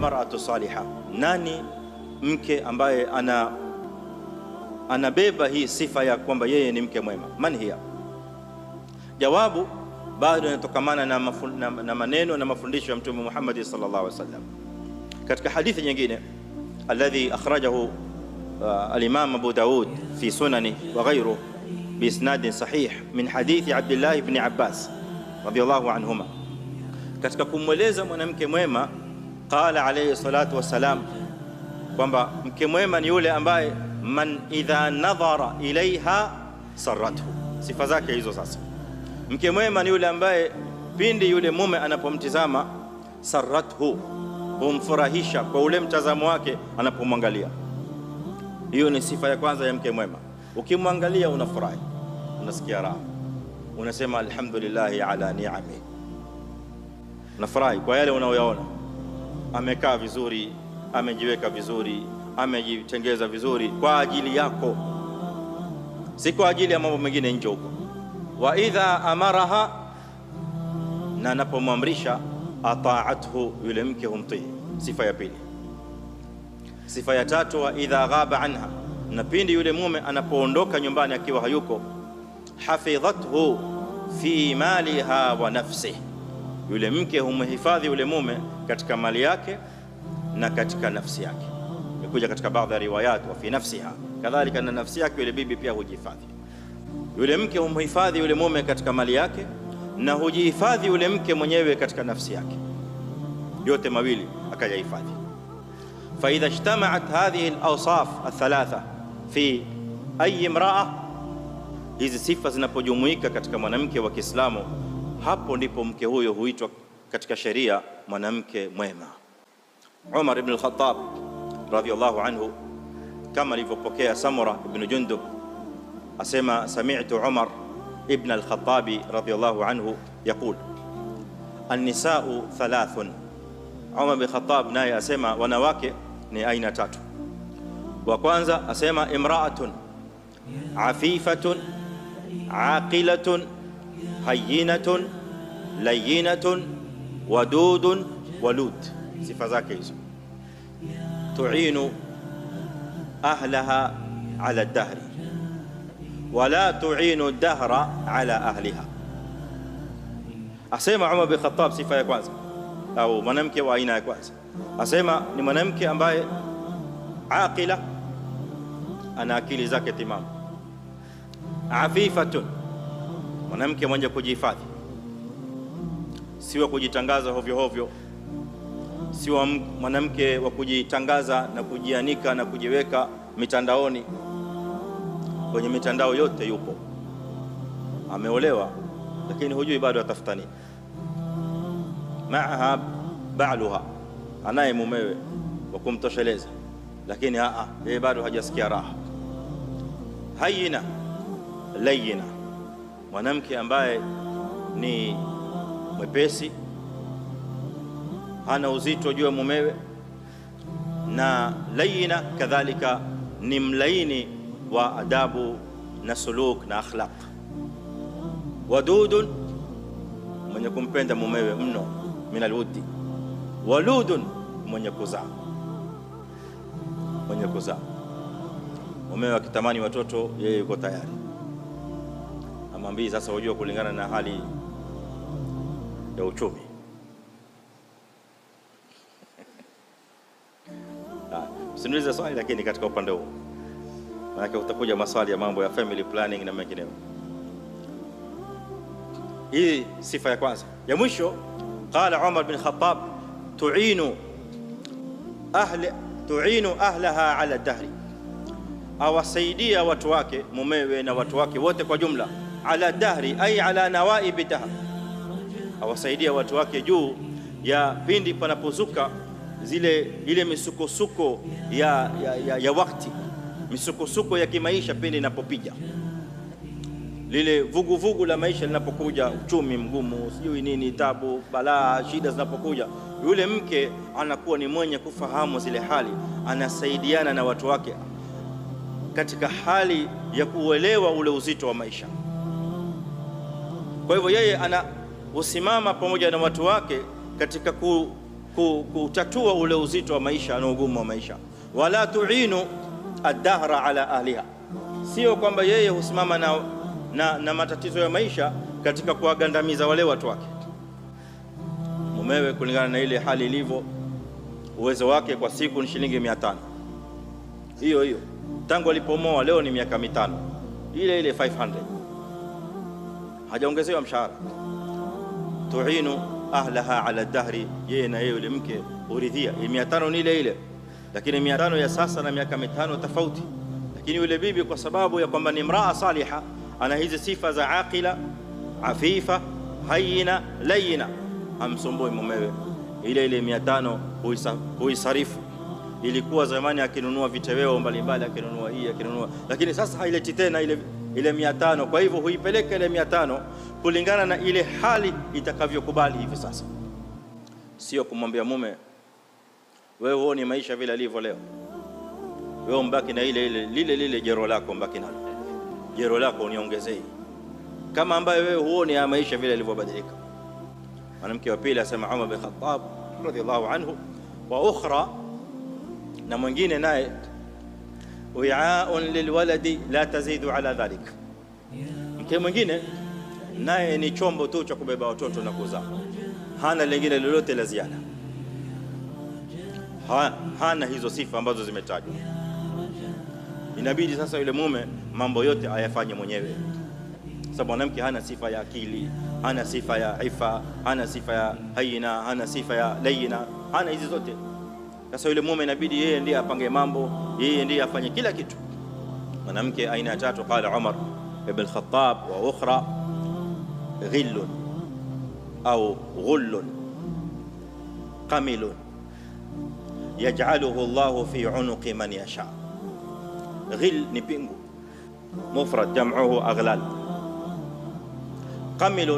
almar'atu salihah, nani mke ambaye ana anabeba hii sifa ya kwamba yeye ni mke mwema? Man hiya? Jawabu bado inatokamana na, na, na maneno na mafundisho ya Mtume Muhammad sallallahu alaihi wasallam katika hadithi nyingine alladhi akhrajahu uh, al-Imam Abu Daud fi sunani wa ghayruhu biisnadin sahih min hadithi Abdullah ibn Abbas radiyallahu anhuma, katika kumweleza mwanamke mwema, qala alayhi salatu wassalam, kwamba mke mwema ni yule ambaye man idha nadhara ilaiha sarathu. Sifa zake hizo sasa Mke mwema ni yule ambaye pindi yule mume anapomtizama sarathu, humfurahisha kwa ule mtazamo wake anapomwangalia. Hiyo ni sifa ya kwanza ya mke mwema. Ukimwangalia unafurahi, unasikia raha, unasema alhamdulillahi ala ni'ami, unafurahi kwa yale unayoyaona. Amekaa vizuri, amejiweka vizuri, amejitengeza vizuri kwa ajili yako, si kwa ajili ya mambo mengine nje huko wa idha amaraha, na anapomwamrisha ataathu, yule mke humtii. Sifa ya pili. Sifa ya tatu, wa idha ghaba anha, na pindi yule mume anapoondoka nyumbani akiwa hayuko, hafidhathu fi maliha wa nafsihi, yule mke humhifadhi yule mume katika mali yake na katika nafsi yake. Imekuja katika baadhi ya riwayat, wa fi nafsiha kadhalika, na nafsi yake yule bibi pia hujihifadhi yule mke humhifadhi yule mume katika mali yake na hujihifadhi yule mke mwenyewe katika nafsi yake, yote mawili akayahifadhi. fa idha ijtamaat hadhihi alawsaf althalatha fi ayi imraa, hizi sifa zinapojumuika katika mwanamke wa Kiislamu, hapo ndipo mke huyo huitwa katika sheria mwanamke mwema. Umar ibn al-Khattab radhiyallahu anhu, kama alivyopokea Samura ibn Jundub asema sami'tu Umar ibn al-Khattabi radhiyallahu anhu yaqul an-nisa'u thalathun. Umar bin Khattab naye asema wanawake ni aina tatu. Wa kwanza asema imra'atun afifatun aqilatun hayyinatun layyinatun wadudun walud. Sifa zake hizo, tu'inu ahlaha ala ad-dahri wala tu'inu dahra ala ahliha. Asema Umar bin Khattab, sifa ya kwanza au mwanamke wa aina ya kwanza, asema ni mwanamke ambaye aqila, ana akili zake timamu, afifatun, mwanamke mwenye kujihifadhi, siwa kujitangaza hovyo hovyo, siwa mwanamke wa kujitangaza na kujianika na kujiweka mitandaoni kwenye mitandao yote yupo, ameolewa lakini hujui bado atafuta nini. Maaha baaluha, anaye mumewe wa kumtosheleza, lakini aa, yeye bado hajasikia raha. Hayina layina, mwanamke ambaye ni mwepesi, hana uzito juu ya mumewe, na layina kadhalika ni mlaini wa adabu na suluk na akhlaq. Wadudun, mwenye kumpenda mumewe mno, min alwuddi. Waludun, mwenye kuzaa, mwenye kuzaa. Mumewe akitamani watoto, yeye yuko tayari, amwambii sasa, hujua kulingana na hali ya uchumi Usiniulize swali lakini katika upande huu, manake utakuja maswali ya mambo ya family planning na mengineyo. Hii sifa ya kwanza. Ya mwisho, qala Umar bin Khattab, tuinu ahli tuinu ahlaha ala dahri, awasaidia watu wake mumewe na watu wake wote kwa jumla, ala dahri ay ala nawaibi dahr, awasaidia watu wake juu ya pindi panapozuka zile ile misukosuko ya, ya, ya, ya wakati misukosuko ya kimaisha pindi inapopiga lile vuguvugu vugu la maisha linapokuja, uchumi mgumu, sijui nini, tabu, balaa, shida zinapokuja, yule mke anakuwa ni mwenye kufahamu zile hali, anasaidiana na watu wake katika hali ya kuelewa ule uzito wa maisha. Kwa hivyo yeye ana usimama pamoja na watu wake katika ku kutatua ule uzito wa maisha na ugumu wa maisha. Wala tuinu ad-dahra ala ahliha, sio kwamba yeye husimama na, na, na matatizo ya maisha katika kuwagandamiza wale watu wake. Mumewe kulingana na ile hali ilivyo, uwezo wake kwa siku ni shilingi mia tano hiyo hiyo tangu alipomoa, leo ni miaka mitano, ile ile 500 hajaongezewa mshahara. tuinu ahlaha ala dahri, yeye na yeye yule mke uridhia. mia tano ni ile ile, lakini mia tano ya sasa na miaka mitano tofauti. Lakini yule bibi kwa sababu ya kwamba ni mraa saliha, ana hizi sifa za aqila, afifa, hayina, layina, hamsumbui mumewe. Ile ile mia tano huisarifu. Ilikuwa zamani akinunua viteweo mbalimbali, akinunua hii akinunua, lakini sasa haileti tena ile ile mia tano. Kwa hivyo huipeleka ile mia tano kulingana na ile hali itakavyokubali hivi sasa, sio kumwambia mume wewe huoni maisha vile alivyo leo, wewe mbaki na ile ile lile lile jero lako, mbaki nalo jero lako uniongezei, kama ambaye wewe huoni ya maisha vile alivyobadilika. Mwanamke wa pili asema Umar bin Khattab radhiallahu anhu, wa ukhra, na mwingine naye wi'aun lilwaladi la tazidu ala dhalik, mke mwingine naye ni chombo tu cha kubeba watoto na kuzaa, hana lingine lolote la ziada, ha, hana hizo sifa ambazo zimetajwa. Inabidi sasa yule mume mambo yote ayafanye mwenyewe, sababu mwanamke hana sifa ya akili, hana sifa ya ifa, hana sifa ya hayina, hana sifa ya layina, hana hizi zote. Sasa yule mume inabidi yeye ndiye apange mambo, yeye ndiye afanye kila kitu. Mwanamke aina ya tatu, qala Umar ibn Khattab wa ukhra ghillun au ghullun qamilun yaj'aluhu Allahu fi unuqi man yasha. Ghill ni pingu, mufrad jam'uhu aghlal. Qamilun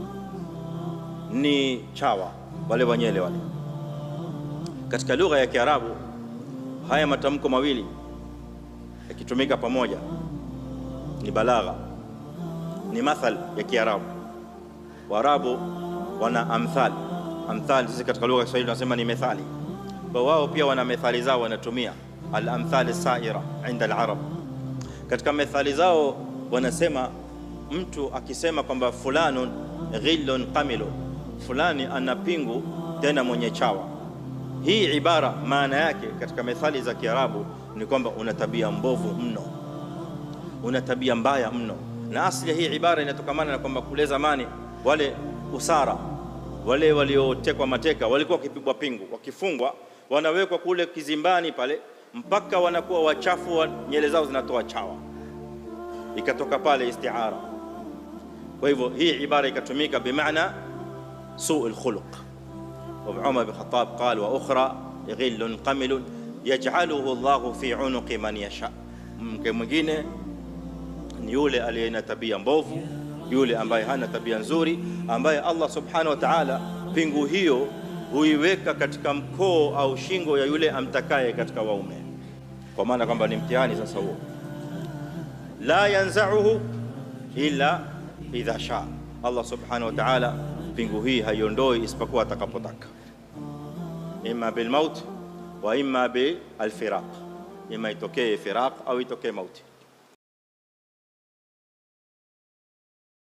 ni chawa, wale wanyele wale. Katika lugha ya Kiarabu haya matamko mawili yakitumika pamoja ni balagha, ni mathal ya Kiarabu. Waarabu wana amthal. Amthal sisi katika lugha ya Kiswahili tunasema ni methali, kwa wao pia wana methali zao wanatumia al-amthal as-sa'ira inda al-arab. Katika methali zao wanasema mtu akisema kwamba fulanun ghillun qamilun, fulani ana pingu tena mwenye chawa. Hii ibara maana yake katika methali za Kiarabu ni kwamba una tabia mbovu mno, una tabia mbaya mno. Na asili hii ibara inatokamana na kwamba kule zamani wale usara wale waliotekwa mateka walikuwa wakipigwa pingu, wakifungwa, wanawekwa kule kizimbani pale mpaka wanakuwa wachafu wa nyele zao zinatoa chawa, ikatoka pale istiara. Kwa hivyo hii ibara ikatumika bimaana suu alkhuluq. Wa Umar bin Khattab qala wa ukhra ghillun qamilun yaj'aluhu Allahu fi unuqi man yasha. Mke mwingine ni yule aliye na tabia mbovu, yule ambaye hana tabia nzuri, ambaye Allah subhanahu wa ta'ala pingu hiyo huiweka katika mkoo au shingo ya yule amtakaye katika waume, kwa maana kwamba ni mtihani sasa huo. La yanzauhu illa idha shaa, Allah subhanahu wa ta'ala pingu hii haiondoi isipokuwa atakapotaka, imma bilmaut wa imma bilfiraq, imma itokee firaq au itokee mauti.